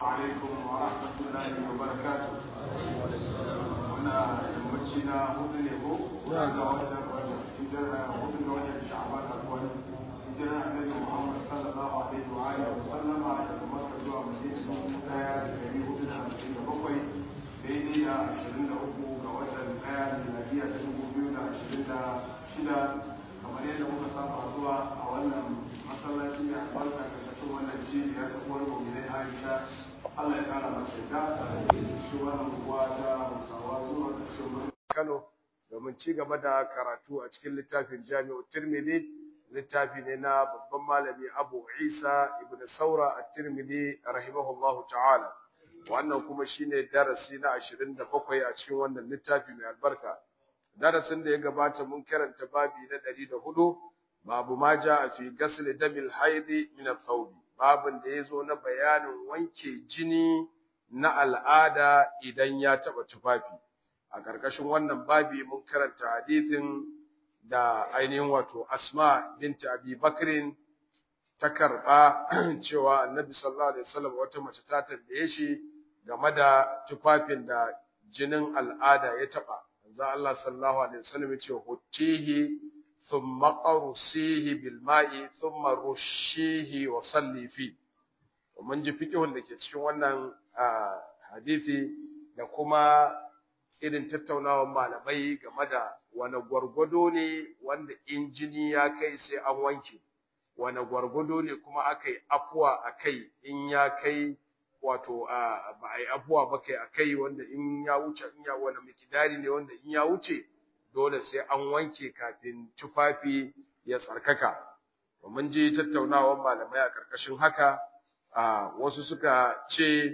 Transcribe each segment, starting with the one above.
alaikum wa rahmatullahi wa barakatuh muna yammaci na hudu ne ko ga watan hijira hudu ga watan sha'ban akwai hijira annabi muhammad sallallahu alaihi wa alihi wa sallama daga makka zuwa madina daya da dari hudu da hamsin da bakwai daidai da ashirin da uku ga watan daya miladiya ta dubu biyu da ashirin da shida kamar yadda muka saba zuwa a wannan masallaci mai albarka da cikin wannan cibiya ta uwar mu'minai Aisha Allah ya kara mata yadda cikin wannan unguwa ta Hausawa zuwa da cikin Kano domin ci gaba da karatu a cikin littafin Jami'u Tirmidhi littafi ne na babban malami Abu Isa ibn Saura at-Tirmidhi rahimahullahu ta'ala wannan kuma shine darasi na 27 a cikin wannan littafi mai albarka darasin da ya gabata mun karanta babi na 104 babu ma a fi ghasl damil haidi min ath-thawb babin da yazo na bayanin wanke jini na al'ada idan ya taba tufafi a karkashin wannan babi mun karanta hadisin da ainihin wato Asma binti Abi Bakrin ta karba cewa Annabi sallallahu alaihi wasallam wata mace ta tambaye shi game da tufafin da jinin al'ada ya taba manzo Allah sallallahu alaihi wasallam yace hutihi thumma qarsihi bil ma'i thumma rushihi wa salli fi mun ji fiqhun da ke cikin wannan hadisi da kuma irin tattaunawar malamai game da wani gwargwado ne wanda injini ya kai sai an wanke wani gwargwado ne kuma aka yi afuwa a kai in ya kai wato ba a yi afuwa ba kai a kai wanda in ya wuce in ya wani mikidari ne wanda in ya wuce dole sai an wanke kafin tufafi ya tsarkaka mun ji tattaunawar malamai a karkashin haka wasu suka ce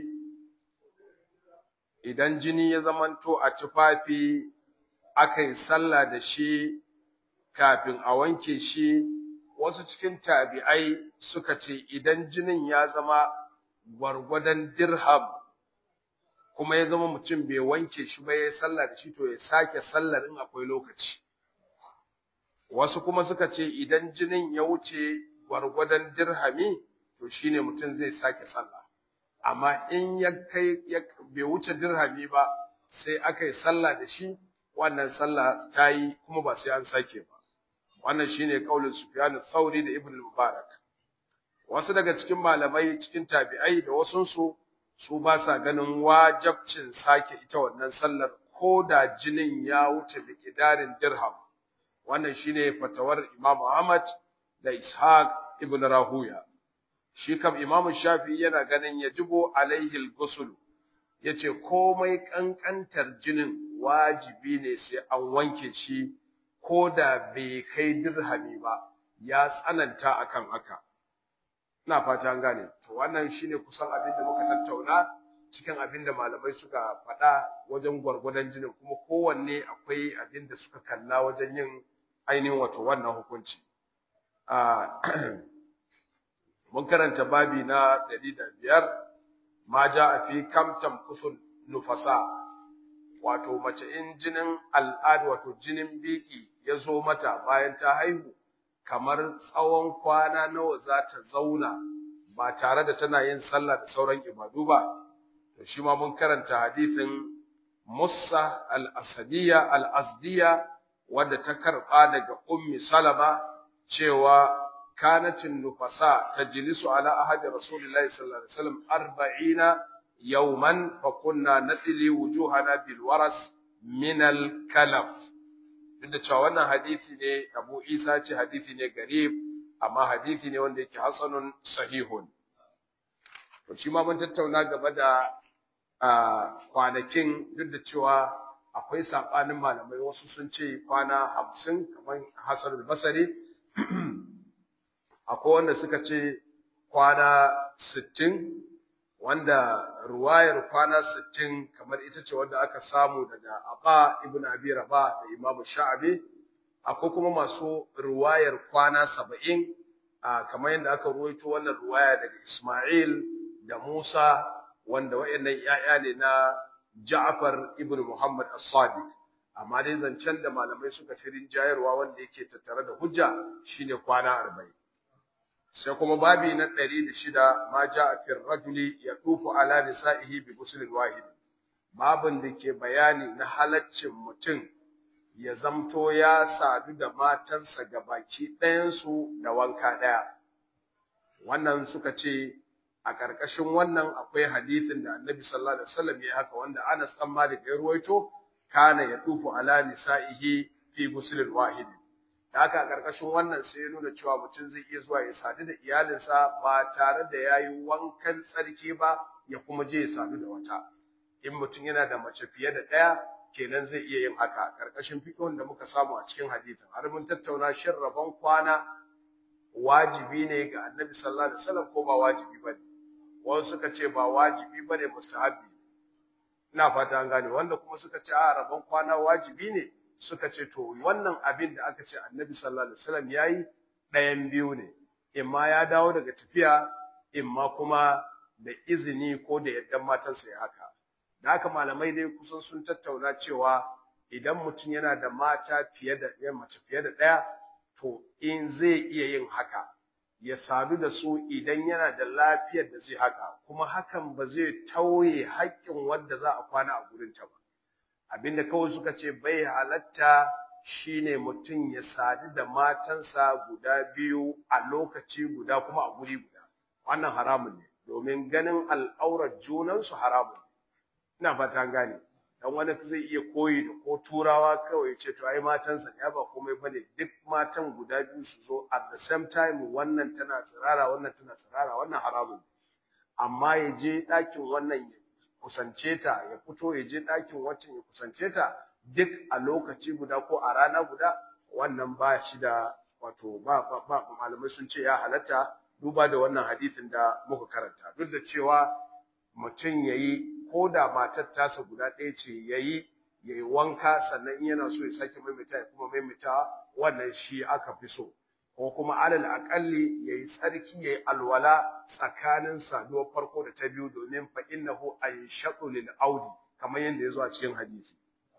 idan jini ya zamanto a tufafi aka yi sallah da shi kafin a wanke shi wasu cikin tabi'ai suka ce idan jinin ya zama gwargwadon dirham kuma ya zama mutum bai wanke shi ba ya sallah da shi to ya sake sallar in akwai lokaci wasu kuma suka ce idan jinin ya wuce gwargwadon dirhami to shine mutum zai sake sallah amma in ya kai bai wuce dirhami ba sai aka yi sallah da shi wannan sallah ta yi kuma ba sai an sake ba wannan shine kaulin Sufyan al-Thawri da Ibn al-Mubarak wasu daga cikin malamai cikin tabi'ai da wasunsu su ba sa ganin wajabcin sake ita wannan sallar ko da jinin ya wuce da kidarin dirham wannan shine fatawar Imam Ahmad da Ishaq ibn Rahuya shi kam Imam Shafi yana ganin yajibu alaihi al-ghusl yace komai kankantar jinin wajibi ne sai an wanke shi ko da bai kai dirhami ba ya tsananta akan haka ina fata an gane to wannan shine kusan abin da muka tattauna cikin abin da malamai suka faɗa wajen gwargwadon jinin kuma kowanne akwai abin da suka kalla wajen yin ainihin wato wannan hukunci mun karanta babi na ɗari da biyar ma ja a fi kam tamkusun nufasa wato mace in jinin al'ada wato jinin biki ya zo mata bayan ta haihu kamar tsawon kwana nawa za ta zauna ba tare da tana yin sallah da sauran ibadu ba to shi ma mun karanta hadisin Musa al-Asadiyya al-Azdiya wadda ta karba daga Ummi Salama cewa kanatin nufasa tajlisu ala ahadi Rasulillahi sallallahu alaihi wasallam 40 yawman fa kunna nadli wujuhana bil waras min al-kalaf duk da cewa wannan hadisi ne Abu Isa ce hadisi ne garib amma hadisi ne wanda yake hasanun sahihun to shi ma mun tattauna gaba da kwanakin duk da cewa akwai sabanin malamai wasu sun ce kwana hamsin kamar Hassan al-Basri akwai wanda suka ce kwana sittin wanda ruwayar kwana sittin kamar ita ce wanda aka samu daga Aba ibn Abi Rabah da Imam Sha'abi akwai kuma masu ruwayar kwana saba'in kamar yadda aka ruwaito wannan ruwaya daga Ismail da Musa wanda wayannan ƴaƴa ne na Ja'far ibn Muhammad as-Sadiq amma dai zancen da malamai suka fi rinjayarwa wanda yake tattare da hujja shine kwana 40 sai kuma babi na 106 ma jaa fi rajuli yatufu ala nisa'ihi bi ghuslin wahid babin da ke bayani na halaccin mutum ya zamto ya sadu da matansa gabaki ɗayansu da wanka ɗaya wannan suka ce a ƙarƙashin wannan akwai hadisin da annabi sallallahu alaihi wasallam ya haka wanda Anas dan Malik ya ruwaito kana ya tufu ala nisa'ihi fi ghuslin wahid da haka a ƙarƙashin wannan sai ya nuna cewa mutum zai iya zuwa ya sadu da iyalinsa ba tare da yayi wankan tsarki ba ya kuma je ya sadu da wata in mutum yana da mace fiye da ɗaya kenan zai iya yin haka ƙarƙashin fiqhun da muka samu a cikin hadisin har mun tattauna shin rabon kwana wajibi ne ga annabi sallallahu alaihi wasallam ko ba wajibi bane wasu suka ce ba wajibi bane mustahabi ina fata an gane wanda kuma suka ce a rabon kwana wajibi ne suka ce to wannan abin da aka ce annabi sallallahu alaihi wasallam yayi ɗayan biyu ne imma ya dawo daga tafiya imma kuma da izini ko da yaddan matansa ya haka da haka malamai dai kusan sun tattauna cewa idan mutum yana da mata fiye da ɗaya mace fiye da ɗaya to in zai iya yin haka ya sadu da su idan yana da lafiyar da zai haka kuma hakan ba zai tauye haƙƙin wanda za a kwana a gurinta ba abinda kawai suka ce bai halatta shine mutum ya sadu da matansa guda biyu a lokaci guda kuma a guri guda wannan haramun ne domin ganin al'aurar junansu haramun ina fata gane dan wani zai iya koyi da ko turawa kawai ce to ai matansa ya ba komai bane duk matan guda biyu su zo at the same time wannan tana tsirara wannan tana tsirara wannan haramun amma ya je ɗakin wannan ya kusance ta ya fito ya je ɗakin waccan ya kusance ta duk a lokaci guda ko a rana guda wannan ba shi da wato ba ba malamai sun ce ya halatta duba da wannan hadisin da muka karanta duk da cewa mutum yayi ko da matar tasa guda ɗaya ce yayi yayi wanka sannan in yana so ya sake maimaita ya kuma maimaita wannan shi aka fi so ko kuma alal aqalli yayi tsarki yayi alwala tsakanin saduwar farko da ta biyu domin fa innahu ayshaqu lil audi kamar yadda ya zo a cikin hadisi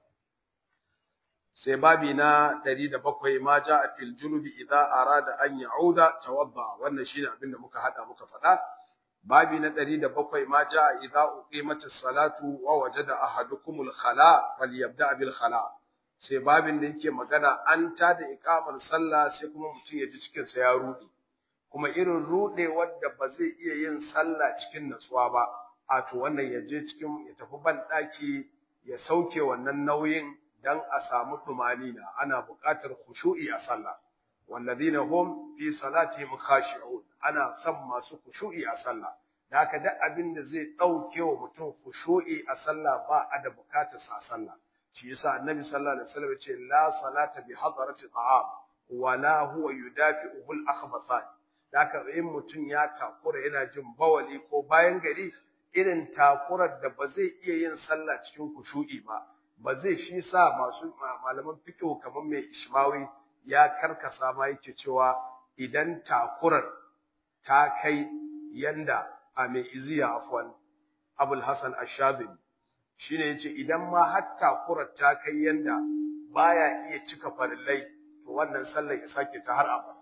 sai babi na 107 ma jaa fil junubi idza arada an ya'uda tawadda wannan shine abin da muka hada muka faɗa babi na 107 ma jaa idza uqimatis salatu wa wajada ahadukumul khala falyabda bil khala sai babin da yake magana an ta da iqamar sallah sai kuma mutum ya ji cikin sa ya rude kuma irin rude wanda ba zai iya yin sallah cikin natsuwa ba a to wannan ya je cikin ya tafi ban daki ya sauke wannan nauyin dan a samu tumanina ana buƙatar khushu'i a sallah walladhina hum fi salatihim khashi'un ana son masu khushu'i a sallah da haka duk abin da zai dauke wa mutum khushu'i a sallah ba a da buƙatar sa sallah shi yasa annabi sallallahu alaihi wasallam ya ce la salata bi hadarati ta'am wala huwa yudafi'uhu al-akhbathan da haka in mutum ya takura yana jin bawali ko bayan gari irin takurar da ba zai iya yin sallah cikin khushu'i ba ba zai shi sa masu malaman fiqh kamar mai ishmawi ya karkasa ma yake cewa idan takurar ta kai yanda a mai iziya afwan abul hasan ash-shadhili shine yace idan ma har takurar ta kai yanda baya iya cika farillai to wannan sallar ya sake ta har abada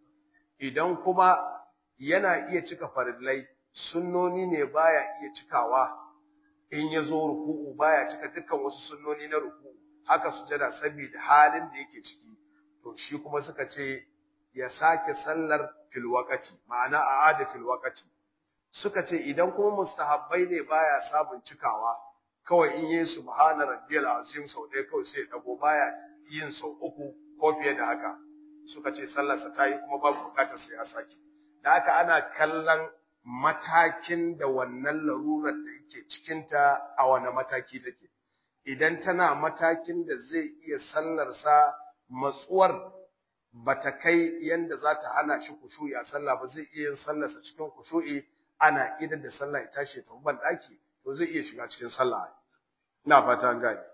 idan kuma yana iya cika farillai sunnoni ne baya iya cikawa in ya zo ruku'u baya cika dukkan wasu sunnoni na ruku'u haka sujada saboda halin da yake ciki to shi kuma suka ce ya sake sallar fil waqati ma'ana a'ada fil waqati suka ce idan kuma mustahabbai ne baya samun cikawa kawai in yi subhana rabbiyal azim sau ɗaya kawai sai dago baya yin sau uku ko fiye da haka suka ce sallarsa ta yi kuma babu bukatar sai ya sake da haka ana kallon matakin da wannan larurar da yake cikinta a wani mataki take idan tana matakin da zai iya sallarsa matsuwar bata kai yanda za ta hana shi kushu'i a sallah ba zai iya yin sallarsa cikin kushu'i ana idan da sallah ya tashi ta ban daki to zai iya shiga cikin sallah ina fata an gane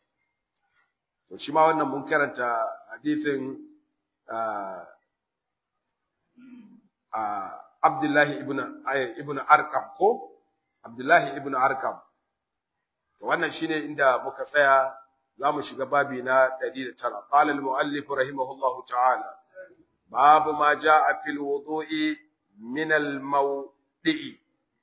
to shi ma wannan mun karanta hadithin Abdullahi ibn ibn Arkam ko Abdullahi ibn Arkam to wannan shine inda muka tsaya zamu shiga babi na 109 qala al muallif rahimahullahu ta'ala babu ma jaa fil wudu'i من الموضع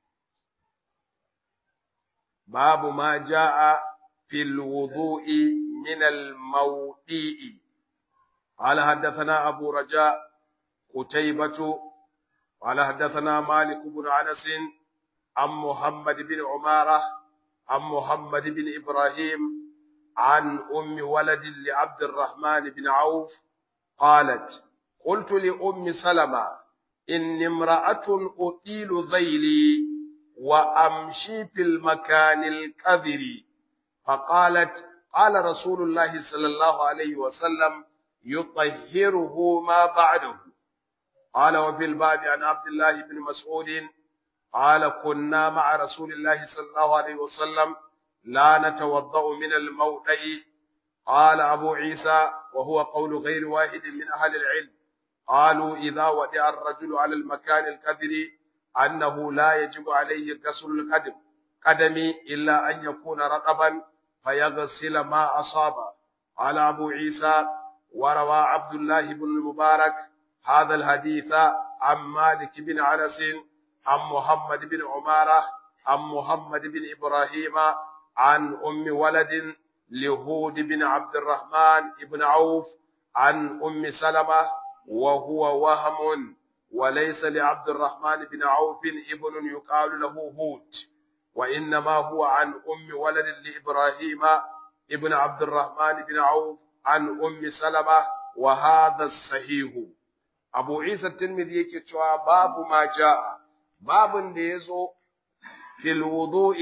باب ما جاء في الوضوء من الموضع قال حدثنا أبو رجاء قتيبة قال حدثنا مالك بن أنس عن محمد بن عمارة عن محمد بن إبراهيم عن أم ولد لعبد الرحمن بن عوف قالت قلت لأم سلمة إن امرأة أطيل ذيلي وأمشي في المكان الكذر فقالت قال رسول الله صلى الله عليه وسلم يطهره ما بعده قال وفي الباب عن عبد الله بن مسعود قال كنا مع رسول الله صلى الله عليه وسلم لا نتوضأ من الموضع قال أبو عيسى وهو قول غير واحد من أهل العلم قالوا إذا ودع الرجل على المكان الكذر أنه لا يجب عليه غسل القدم قدم إلا أن يكون رطبا فيغسل ما أصاب قال أبو عيسى وروى عبد الله بن المبارك هذا الحديث عن مالك بن أنس عن محمد بن عمارة عن محمد بن إبراهيم عن أم ولد لهود بن عبد الرحمن بن عوف عن أم سلمة وهو وهم وليس لعبد الرحمن بن عوف ابن يقال له هود وإنما هو عن أم ولد لإبراهيم ابن عبد الرحمن بن عوف عن أم سلمة وهذا الصحيح أبو عيسى الترمذي يكتشف باب ما جاء باب ديزو في الوضوء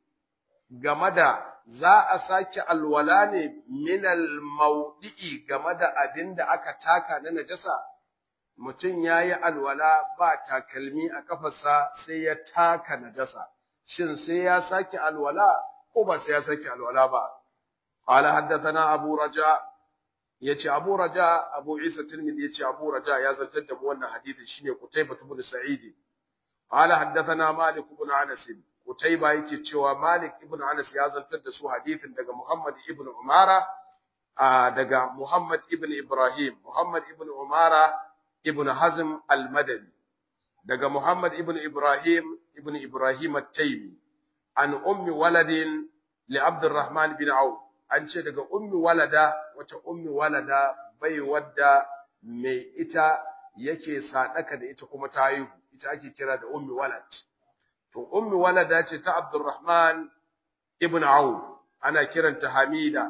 جمدا za a sake alwala ne minal maudi'i game da abin da aka taka na najasa mutum ya yi alwala ba takalmi a kafarsa sai ya taka najasa shin sai ya sake alwala ko ba sai ya sake alwala ba qala haddathana abu raja yace abu raja abu isa tirmidhi yace abu raja ya zantar da mu wannan hadisi shine qutaybah ibn sa'id qala haddathana malik ibn anas qutaybah yake cewa malik ibn anas ya zantar da su hadisin daga muhammad ibn umara daga muhammad ibn ibrahim muhammad ibn umara ibn hazm al-madani daga muhammad ibn ibrahim ibn ibrahim at-taymi an ummi waladin li abdurrahman bin auf an ce daga ummi walada wata ummi walada bai wadda mai ita yake sadaka da ita kuma ta haihu ita ake kira da ummi walad to ummi walada ce ta abdurrahman ibn auf ana kiranta hamida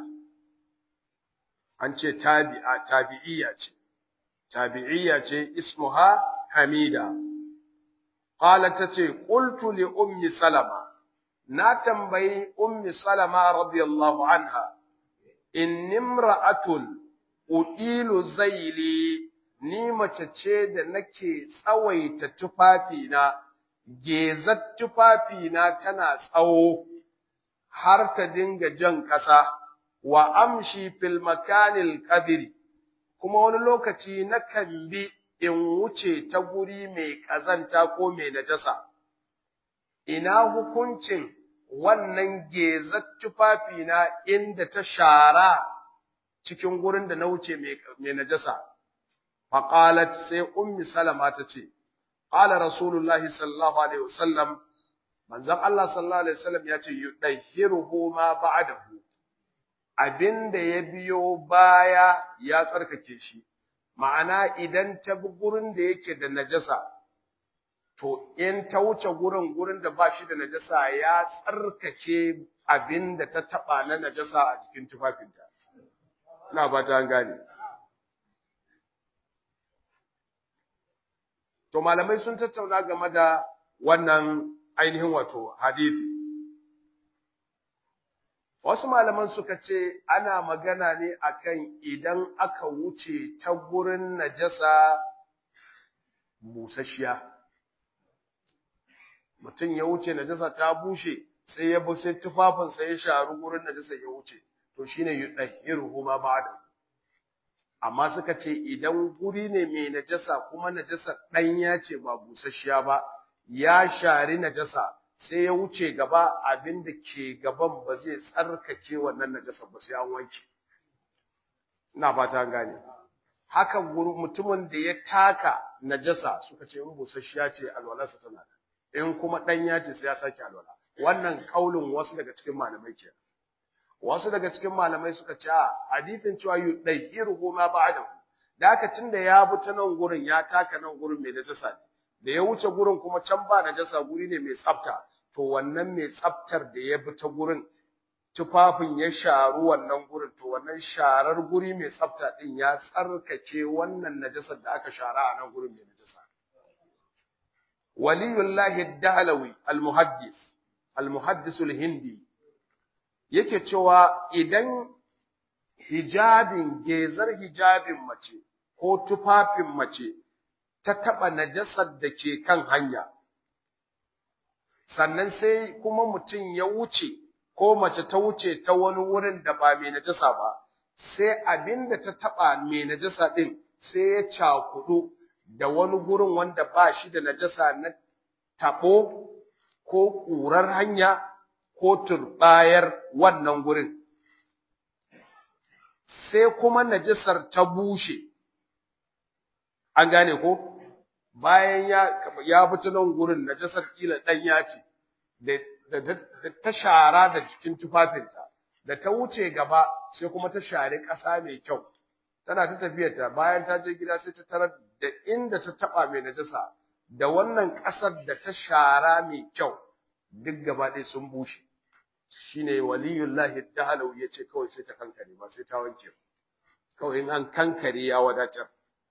an ce tabi'a tabi'iyya ce tabi'iyya ce ismuha hamida qalat tace qultu li ummi salama na tambayi ummi salama radiyallahu anha inni imra'atun udilu zaili ni mace ce da nake tsawaita tufafina gezat tufafina tana tsawo har ta dinga jan ƙasa wa amshi fil makanil qadri kuma wani lokaci nakan bi in wuce ta guri mai ƙazanta ko mai najasa ina hukuncin wannan gezat tufafi na inda ta shara cikin gurin da na wuce mai najasa faqalat sai ummi salama ta ce qala rasulullahi sallallahu alaihi wasallam manzon Allah sallallahu alaihi wasallam ya ce yudahhiruhu ma ba'dahu abinda ya biyo baya ya tsarkake shi ma'ana idan ta bi gurin da yake da najasa to in ta wuce gurin gurin da ba shi da najasa ya tsarkake abin da ta taba na najasa a cikin tufafinta ina ba ta gane to malamai sun tattauna game da wannan ainihin wato hadisi wasu malaman suka ce ana magana ne akan idan aka wuce ta gurin najasa busasshiya mutum ya wuce najasa ta bushe sai ya bi sai tufafinsa ya sharu gurin najasa ya wuce to shine yudahhiruhu ma ba'da amma suka ce idan guri ne mai najasa kuma najasa ɗanya ce ba busasshiya ba ya shari najasa sai ya wuce gaba abin da ke gaban ba zai tsarkake wannan najasa ba sai an wanke ina fata an gane haka mutumin da ya taka najasa suka ce in busasshiya ce alwalarsa tana in kuma ɗanya ce sai ya sake alwala wannan kaulin wasu daga cikin malamai ke wasu daga cikin malamai suka ce a hadithin cewa yudayyiruhu ma ba'dahu da haka tunda ya bi ta nan gurin ya taka nan gurin mai najasa ne da ya wuce gurin kuma can ba najasa guri ne mai tsafta to wannan mai tsaftar da ya bi ta gurin tufafin ya sharu wannan gurin to wannan sharar guri mai tsafta din ya tsarkake wannan najasar da aka shara a nan gurin mai najasa waliyullahi dahlawi almuhaddis almuhaddis hindi yake cewa idan hijabin gezar hijabin mace ko tufafin mace ta taba najasar da ke kan hanya sannan sai kuma mutum ya wuce ko mace ta wuce ta wani wurin da ba mai najasa ba sai abinda ta taba mai najasa din sai ya cakudu da wani gurin wanda ba shi da najasa na tabo ko ƙurar hanya ko turbayar wannan gurin sai kuma najasar ta bushe an gane ko bayan ya ya fita nan gurin najasar kila ɗanya ce da ta shara da jikin tufafinta da ta wuce gaba sai kuma ta share ƙasa mai kyau tana ta tafiyarta bayan ta je gida sai ta tarar da inda ta taba mai najasa da wannan ƙasar da ta shara mai kyau duk gaba ɗaya sun bushe shine waliyullahi dahalau yace kawai sai ta kankare ba sai ta wanke kawai in an kankare ya wadatar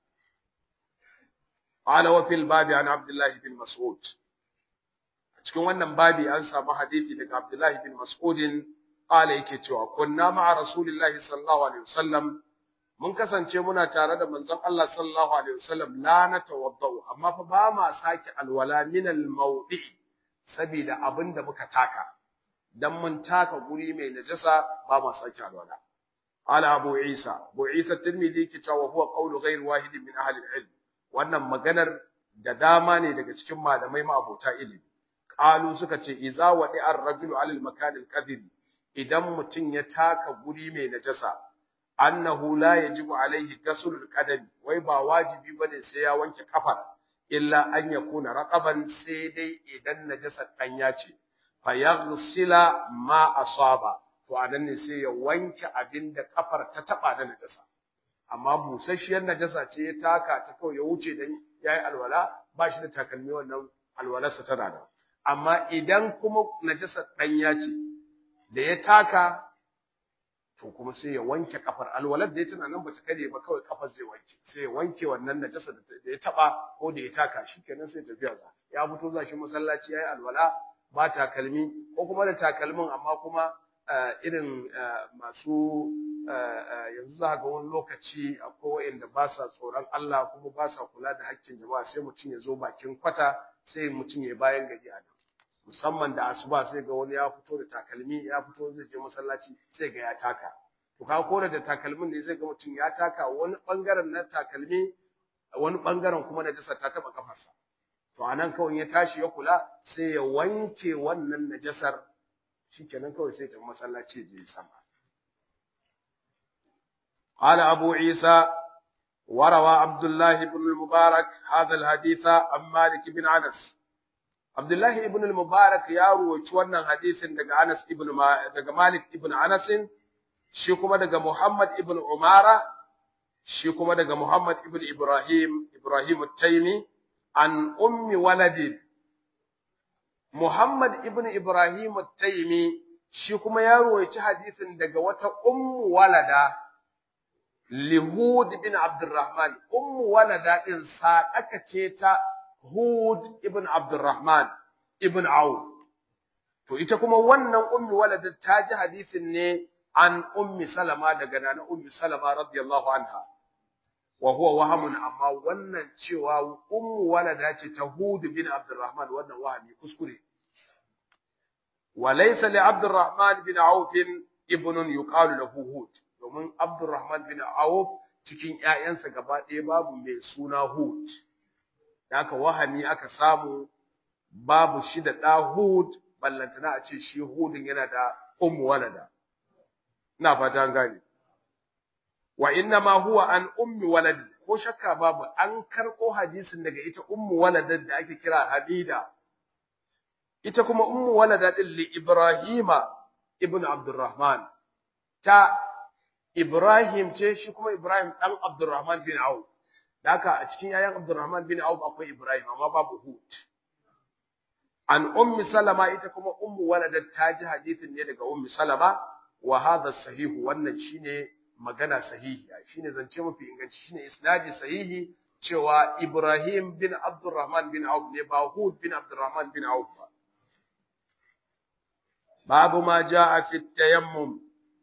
قال وفي الباب عن عبد الله بن مسعود cikin wannan babi an samu hadisi daga Abdullahi bin Mas'udin qala yake cewa kunna ma'a rasulillahi sallallahu alaihi wasallam mun kasance muna tare da manzon Allah sallallahu alaihi wasallam la natawaddau amma fa ba ma saki alwala min almawdi saboda abinda muka taka dan mun taka guri mai najasa ba ma saki alwala ala abu isa abu isa tirmidhi ke cewa huwa qawlu ghayr wahid min ahli alilm wannan maganar da dama ne daga cikin malamai ma abota ilimi qalu suka ce iza wadi ar-rajulu alal makan al idan mutum ya taka guri mai najasa annahu la yajibu alaihi ghusl al-qadami wai ba wajibi bane sai ya wanke kafar illa an yakuna raqaban sai dai idan najasa danya ce fa yaghsila ma asaba to anan ne sai ya wanke abinda kafar ta taba da najasa amma busasshiyar najasa ce ya taka ta kawai ya wuce dan yayi alwala ba shi da takalmi wannan alwalarsa tana da amma idan kuma najasa danya ce da ya taka to kuma sai ya wanke kafar alwalar da ya tana nan bata kare ba kawai kafar zai wanke sai ya wanke wannan najasa da ya taba ko da ya taka shikenan sai tafiya za ya fito za shi masallaci yayi alwala ba takalmi ko kuma da takalmin amma kuma irin masu yanzu za ga wani lokaci akwai wanda ba sa tsoron Allah kuma ba sa kula da hakkin jama'a sai mutum ya zo bakin kwata sai mutum ya bayan gari a nan musamman da asuba sai ga wani ya fito da takalmi ya fito zai je masallaci sai ga ya taka to ka kora da takalmin ne zai ga mutum ya taka wani bangaren na takalmi wani bangaren kuma najasa ta taba kafarsa to anan kawai ya tashi ya kula sai ya wanke wannan najasar shikenan kawai sai ta masallaci je sama قال أبو عيسى وروى عبد الله بن المبارك هذا الحديث عن مالك بن أنس Abdullahi ibn al-Mubarak ya ruwaci wannan hadisin daga Anas ibn daga Malik ibn Anas shi kuma daga Muhammad ibn Umara shi kuma daga Muhammad ibn Ibrahim Ibrahim at-Taymi an ummi waladi Muhammad ibn Ibrahim at-Taymi shi kuma ya ruwaci hadisin daga wata ummu walada Lihud bin Abdurrahman ummu walada din sadaka ce ta Hud ibn Abdurrahman ibn Auf. To ita kuma wannan ummi walada ta ji hadisin ne an ummi Salama daga nana ummi Salama radiyallahu anha. Wa huwa wahamun amma wannan cewa ummu walada ce ta Hud bin Abdurrahman wannan wahami kuskure. Wa laysa li Abdurrahman bin Auf ibnun yuqalu lahu Hud. Domin Abdurrahman bin Auf cikin ƴaƴansa gaba ɗaya babu mai suna Hud. da aka wahami aka samu babu shi da ɗa Hud ballantana a ce shi Hudin yana da ummu walada ina fata an gane wa inna ma huwa an ummi walad ko shakka babu an karɓo hadisin daga ita ummu walada da ake kira Habida ita kuma ummu walada din li Ibrahima ibn Abdurrahman ta Ibrahim ce shi kuma Ibrahim dan Abdurrahman bin Auf haka a cikin yayan Abdurrahman bin Auf akwai Ibrahim amma babu Hud an ummi Salama ita kuma ummu walada ta ji hadisin ne daga ummi Salama wa hadha sahihu wannan shine magana sahihi shine zance mafi inganci shine isnadi sahihi cewa Ibrahim bin Abdurrahman bin Auf ne ba Hud bin Abdurrahman bin Auf ba babu ma jaa fi tayammum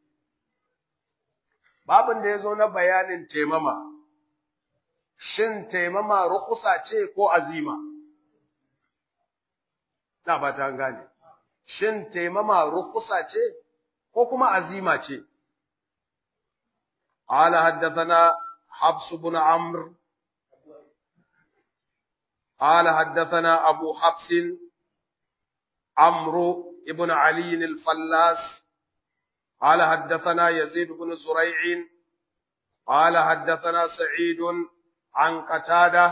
babin da yazo na bayanin taimama shin taimama rukusa ce ko azima na ba ta gane shin taimama rukusa ce ko kuma azima ce قال حدثنا حفص بن عمرو قال حدثنا أبو حفص عمرو بن علي الفلاس قال حدثنا يزيد بن زريع قال حدثنا سعيد عن قتادة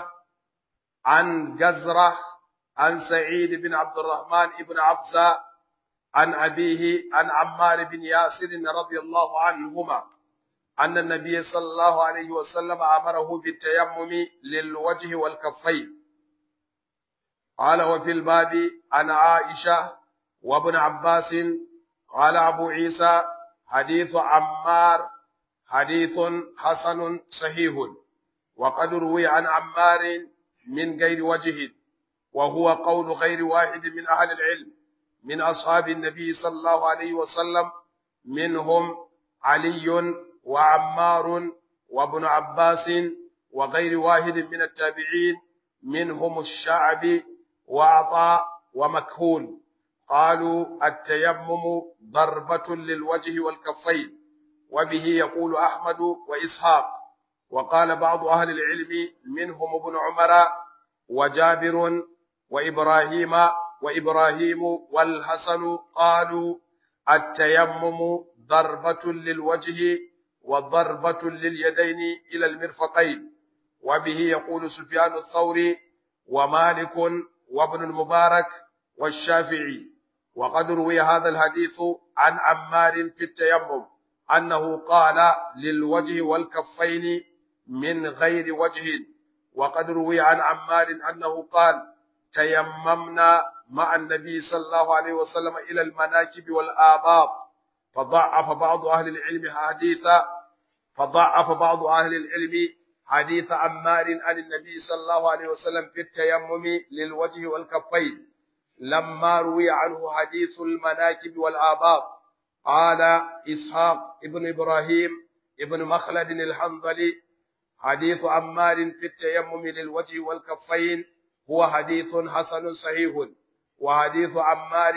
عن جزرة عن سعيد بن عبد الرحمن بن عبسة عن أبيه عن عمار بن ياسر رضي الله عنهما أن النبي صلى الله عليه وسلم أمره بالتيمم للوجه والكفين قال وفي الباب عن عائشة وابن عباس قال أبو عيسى حديث عمار حديث حسن صحيح وقد روي عن عمار من غير وجه وهو قول غير واحد من أهل العلم من أصحاب النبي صلى الله عليه وسلم منهم علي وعمار وابن عباس وغير واحد من التابعين منهم الشعبي وعطاء ومكهول قالوا التيمم ضربة للوجه والكفين وبه يقول أحمد وإسحاق وقال بعض أهل العلم منهم ابن عمر وجابر وإبراهيم وإبراهيم والحسن قالوا التيمم ضربة للوجه وضربة لليدين إلى المرفقين وبه يقول سفيان الثوري ومالك وابن المبارك والشافعي وقد روي هذا الحديث عن عمار في التيمم أنه قال للوجه والكفين من غير وجه وقد روي عن عمار أنه قال تيممنا مع النبي صلى الله عليه وسلم إلى المناكب والآباط فضعف بعض أهل العلم حديثا فضعف بعض أهل العلم حديث عمار عن النبي صلى الله عليه وسلم في التيمم للوجه والكفين لما روي عنه حديث المناكب والآباط قال إسحاق ابن إبراهيم ابن مخلد الحنظلي حديث عمار في التيمم للوجه والكفين هو حديث حسن صحيح وحديث عمار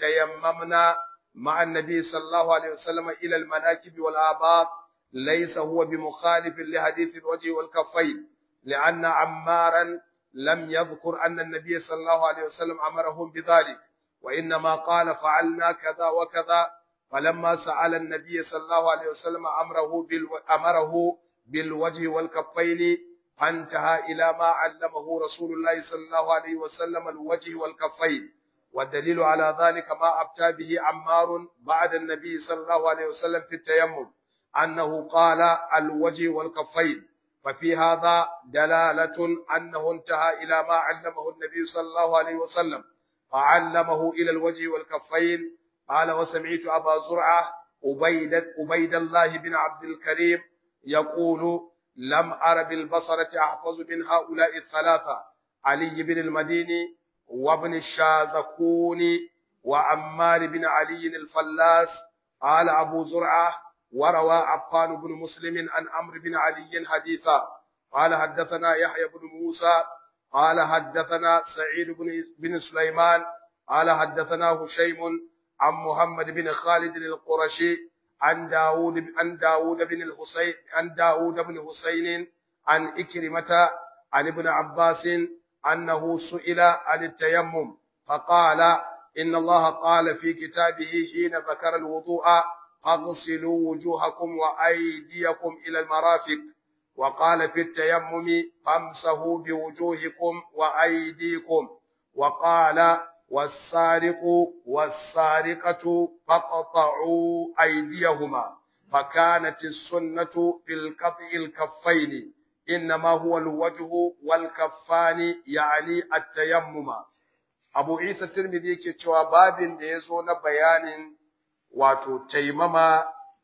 تيممنا مع النبي صلى الله عليه وسلم إلى المناكب والآباط ليس هو بمخالف لحديث الوجه والكفين لأن عمارا لم يذكر أن النبي صلى الله عليه وسلم أمرهم بذلك وإنما قال فعلنا كذا وكذا فلما سأل النبي صلى الله عليه وسلم أمره, بالو... أمره بالوجه والكفين فانتهى إلى ما علمه رسول الله صلى الله عليه وسلم الوجه والكفين والدليل على ذلك ما أبتى به عمار بعد النبي صلى الله عليه وسلم في التيمم أنه قال الوجه والكفين ففي هذا دلالة أنه انتهى إلى ما علمه النبي صلى الله عليه وسلم فعلمه إلى الوجه والكفين قال وسمعت أبا زرعة أبيد, أبيد الله بن عبد الكريم يقول لم أر بالبصرة أحفظ من هؤلاء الثلاثة علي بن المديني وابن الشاذكوني وعمار بن علي الفلاس قال أبو زرعة وروى عفان بن مسلم عن عمرو بن علي حديثا قال حدثنا يحيى بن موسى قال حدثنا سعيد بن بن سليمان قال حدثنا هشيم عن محمد بن خالد القرشي عن داود عن داود بن الحسين عن داود بن حسين عن إكرمة عن ابن عباس أنه سئل عن التيمم فقال إن الله قال في كتابه حين ذكر الوضوء اغسلوا وجوهكم وأيديكم إلى المرافق وقال في التيمم فامسحوا بوجوهكم وأيديكم وقال والسارق والسارقة فقطعوا أيديهما فكانت السنة في القطع الكفين إنما هو الوجه والكفان يعني التيمم Abu Isa Tirmidhi yake cewa babin da ya zo na bayanin wato taimama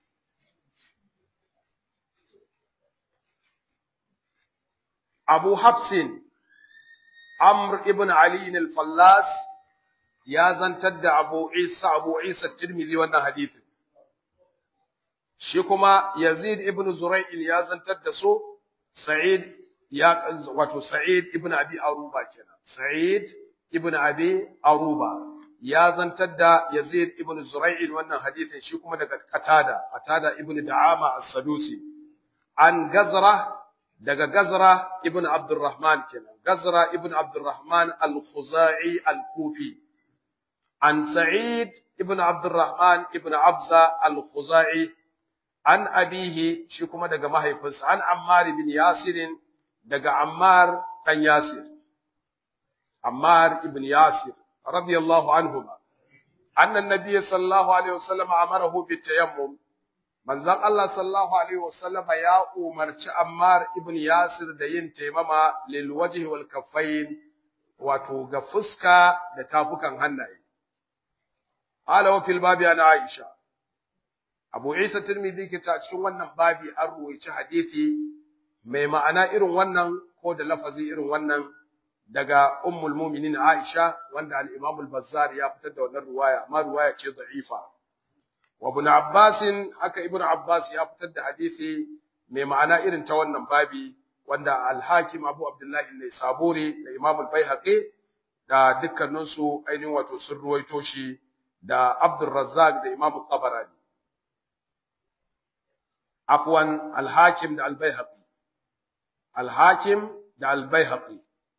Abu Hafsin Amr ibn Ali al-Fallas ya zantar da Abu Isa Abu Isa Tirmidhi wannan hadisin shi kuma Yazid ibn Zura'il ya zantar da su Sa'id ya wato Sa'id ibn Abi Aruba kenan Sa'id ibn Abi Aruba ya zantar da Yazid ibn Zura'il wannan hadisin shi kuma daga Qatada Qatada ibn Da'ama as-Sadusi an Gazra daga Gazra ibn Abdurrahman kenan Gazra ibn Abdurrahman al-Khuzai al-Kufi an Sa'id ibn Abdurrahman ibn Abza al-Khuzai an abihi shi kuma daga mahaifinsa an Ammar ibn Yasir daga Ammar dan Yasir Ammar ibn Yasir radiyallahu anhuma anna an-nabiy sallallahu alaihi wasallam amarahu bitayammum manzon Allah sallallahu alaihi wasallam ya umarci Ammar ibn Yasir da yin taimama lil wajhi wal kaffain wato ga fuska da tafukan hannaye ala wa fil babi ana Aisha Abu Isa Tirmidhi ke ta cikin wannan babi an ruwaici hadisi mai ma'ana irin wannan ko da lafazi irin wannan daga Ummul Mu'minin Aisha wanda al-Imam al-Bazzar ya fitar da wannan ruwaya amma ruwaya ce da'ifa wa Ibn Abbas haka Ibn Abbas ya fitar da hadisi mai ma'ana irin ta wannan babi wanda al-Hakim Abu Abdullah al-Saburi da Imam al-Baihaqi da dukkaninsu ainihin wato sun ruwaito shi da Abdul Razzaq da Imam al-Tabarani afwan al-Hakim da al-Baihaqi al-Hakim da al-Baihaqi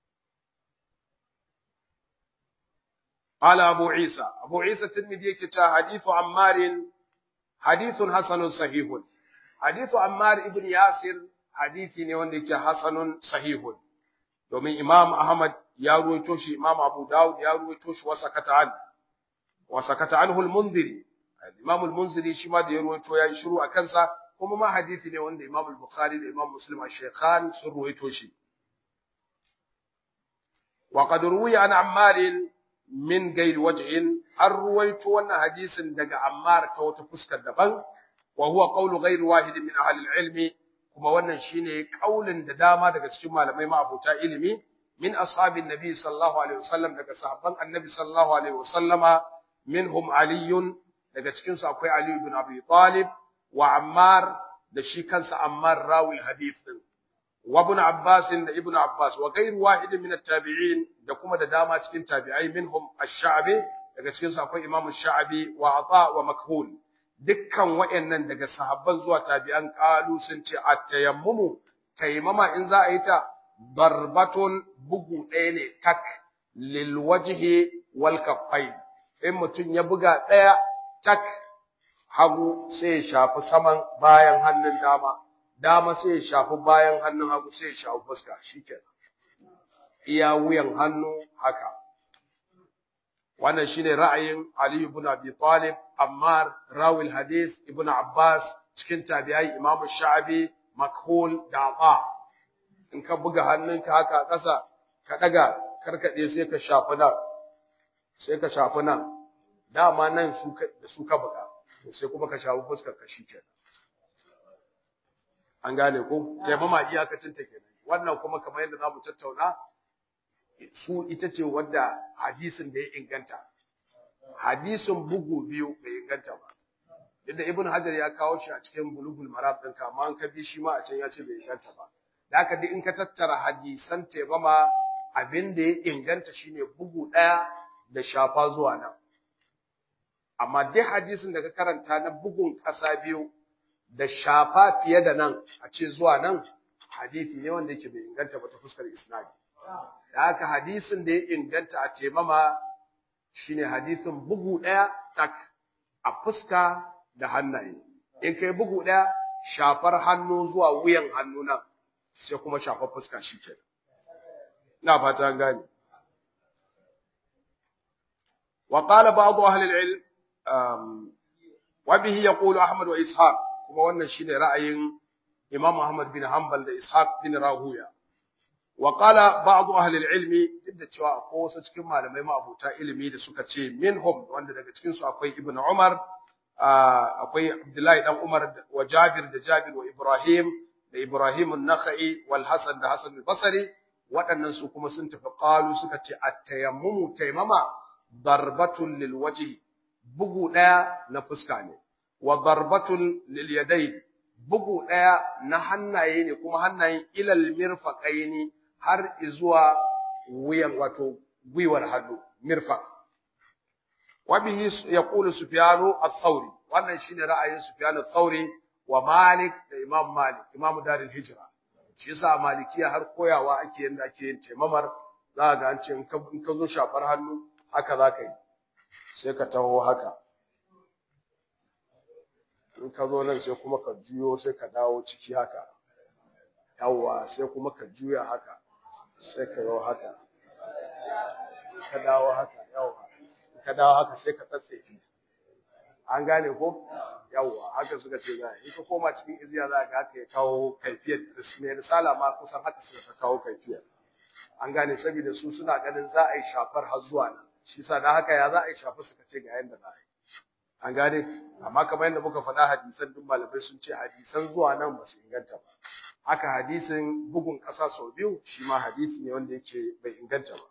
قال أبو عيسى أبو عيسى الترمذي كتا حديث عمار حديث حسن صحيح حديث عمار ابن ياسر حديثي ne wanda yake hasanun sahihun domin Imam Ahmad ya ruwaito shi Imam Abu Dawud ya ruwaito shi wasakata an wasakata anhu al-Munziri Imam al-Munziri shi ma da ya ruwaito ya yi shiru a kansa kuma ma hadisi ne wanda Imam al-Bukhari da Imam Muslim al-Shaykhan sun ruwaito shi wa qad ruwiya an Ammar min gairi wajhin an ruwaito wannan hadisin daga Ammar ta wata fuskar daban wa huwa qawlu ghairi wahid min ahli al-ilmi kuma wannan shine kaulin da dama daga cikin malamai ma'abuta ilimi min ashabin nabi sallallahu alaihi wasallam daga sahabban annabi sallallahu alaihi wasallama minhum aliyun daga cikin su akwai ali ibn abi talib wa ammar da shi kansa ammar rawi hadith din wa ibn abbas da ibn abbas wa ghairu wahid min at-tabi'in da kuma da dama cikin tabi'ai minhum ash-sha'bi daga cikin su akwai imam ash-sha'bi wa ata wa makhul dukkan wayannan daga sahabban zuwa tabi'an qalu sun ce at-tayammumu taimama in za a yi ta darbatun bugu ɗaya ne tak lil wajhi wal kaffain in mutum ya buga ɗaya tak hagu sai ya shafi saman bayan hannun dama dama sai ya shafi bayan hannun hagu sai ya shafi fuska shikenan iya wuyan hannu haka wannan shine ra'ayin Ali ibn Abi Talib Ammar rawil hadith ibn Abbas cikin tabi'ai Imam Sha'abi Makhul da Ata in ka buga hannunka haka ƙasa ka daga karkade sai ka shafi nan sai ka shafi nan dama nan su ka da su ka buga sai kuma ka shafi fuskar ka shikenan an gane ko taimama iyakacin ta kenan wannan kuma kamar yadda zamu tattauna su ita ce wadda hadisin da ya inganta hadisin bugu biyu bai inganta ba yadda ibn hajar ya kawo shi a cikin bulugul marab din kama an ka bi shi ma a can ya ce bai inganta ba da haka duk in ka tattara hadisan taimama abin da ya inganta shine bugu ɗaya da shafa zuwa nan amma duk hadisin da ka karanta na bugun ƙasa biyu da shafa fiye da nan a ce zuwa nan hadisi ne wanda yake bai inganta ba ta fuskar isnadi da haka hadisin da ya inganta a taimama shine hadisin bugu ɗaya tak a fuska da hannaye in kai bugu ɗaya shafar hannu zuwa wuyan hannu nan sai kuma shafa fuska shikenan ina fata an gane wa qala ba'd ahli al-ilm wa bihi yaqulu ahmad wa ishaq kuma wannan shine ra'ayin imam ahmad bin hanbal da ishaq bin rahuya wa qala ba'd ahli al-ilm inda cewa akwai wasu cikin malamai ma'abuta ilimi da suka ce minhum wanda daga cikin su akwai ibnu umar akwai abdullahi dan umar wa jabir da jabir wa ibrahim da ibrahim an-nakhai wal hasan da hasan al-basri waɗannan su kuma sun tafi qalu suka ce at-tayammumu taymama darbatun lil wajhi bugu daya na fuska ne wa darbatun lil yadayn bugu daya na hannaye ne kuma hannayen ilal mirfaqaini har zuwa wuyan wato gwiwar hannu mirfaq wa bihi yaqulu sufyanu ath-thawri wannan shine ra'ayin sufyanu ath-thawri wa malik da imam malik imam darul hijra shi yasa malikiya har koyawa ake yanda ake yin taimamar za ga an ce in ka zo shafar hannu haka za ka yi sai ka taho haka in ka zo nan sai kuma ka juyo sai ka dawo ciki haka yawwa sai kuma ka juya haka sai ka yi haka ka dawo haka yawwa ka dawo haka sai ka tsatsefi an gane ko yawwa haka suka ce za in ka koma cikin iziya za ka haka ya kawo kaifiyar mai risala ma kusan haka suka kawo kaifiyar an gane saboda su suna ganin za a yi shafar har zuwa nan shi sa da haka ya za a yi shafar suka ce ga yanda za a yi an gane amma kamar yadda muka faɗa hadisan duk malamai sun ce hadisan zuwa nan ba su inganta ba haka hadisin bugun ƙasa sau biyu shi ma hadisi ne wanda yake bai inganta ba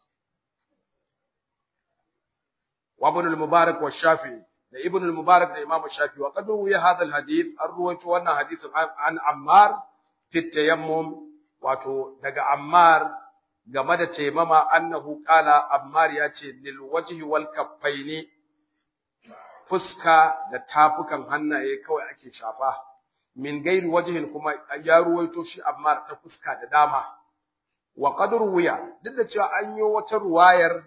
wa ibn al-mubarak wa shafi'i da ibn al-mubarak da imam shafi'i wa qad ruwiya hadha al-hadith an ruwaito wannan hadisin an ammar fi tayammum wato daga ammar game da taimama annahu qala ammar ya ce lil wajhi wal kaffaini fuska da tafukan hannaye kawai ake shafa min gairi wajhin kuma ya ruwaito shi ammar ta fuska da dama wa qad ruwiya duk da cewa an yi wata ruwayar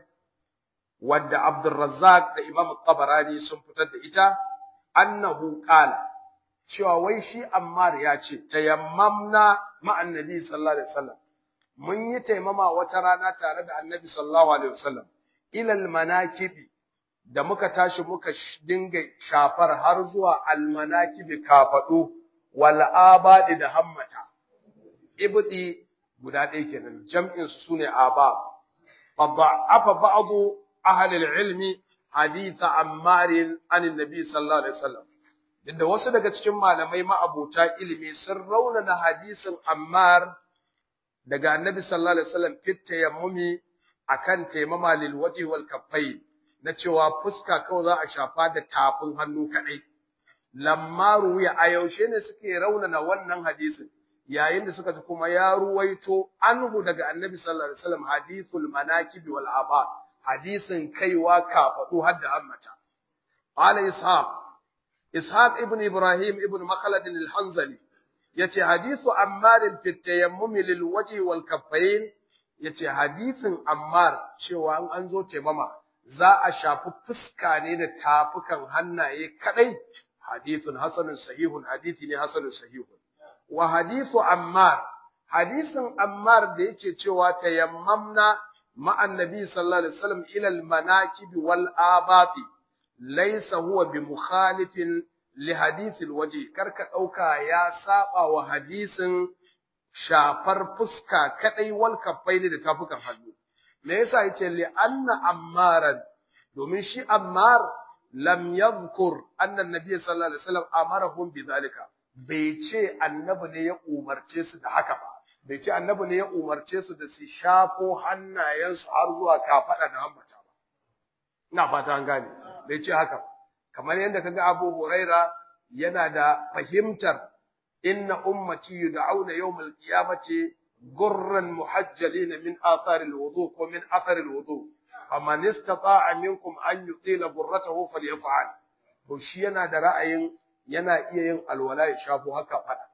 wadda Abdurrazzaq da Imam Tabarani sun fitar da ita annahu qala cewa wai shi Ammar ya ce tayammamna ma'an nabi sallallahu alaihi wasallam mun yi taimama wata rana tare da annabi sallallahu alaihi wasallam ilal manakibi da muka tashi muka dinga shafar har zuwa almanakibi kafadu wal abadi da hammata ibdi guda ɗaya kenan jam'in su sune abab fadha'afa ba'du ahli al-ilmi hadith ammar an annabi sallallahu alaihi wasallam inda wasu daga cikin malamai ma'abuta ilimi sun raunana hadisin ammar daga annabi sallallahu alaihi wasallam fit tayammumi akan taimama lil wajhi wal kaffayn na cewa fuska kawai za a shafa da tafin hannu kadai lamma ruwiya a yaushe ne suke raunana wannan hadisin yayin da suka ji kuma ya ruwaito anhu daga annabi sallallahu alaihi wasallam hadithul manakib wal abad hadisin kaiwa kafadu har da hammata qala ishaq ishaq ibn ibrahim ibn makhlad al-hanzali yace hadithu ammar fi tayammum lil wajhi wal kaffayn yace hadithin ammar cewa an an zo taimama za a shafi fuska ne da tafukan hannaye kadai hadithun hasanun sahihun hadithi ne hasanun sahihun wa hadithu ammar hadisin ammar da yake cewa tayammamna ma'an nabi sallallahu alaihi wasallam ila al manakib wal abati laysa huwa bi mukhalifin li hadithil waje karka dauka ya saba wa hadisin shafar fuska kadai wal kaffaini da tafukan hannu me yasa yace li anna ammaran domin shi ammar lam yadhkur anna annabi sallallahu alaihi wasallam amarahum bidhalika bai ce annabi ne ya umarce su da haka ba bai ce annabi ne ya umarce su da su shafo hannayensu har zuwa kafada da hammata ba ina fata an gane bai ce haka ba kamar yadda kaga Abu Huraira yana da fahimtar inna ummati yud'auna yawmal qiyamati gurran muhajjalin min athar alwudu ko min athar alwudu faman istata'a minkum an yutila gurratahu falyaf'al to shi yana da ra'ayin yana iya yin alwala ya shafo haka fada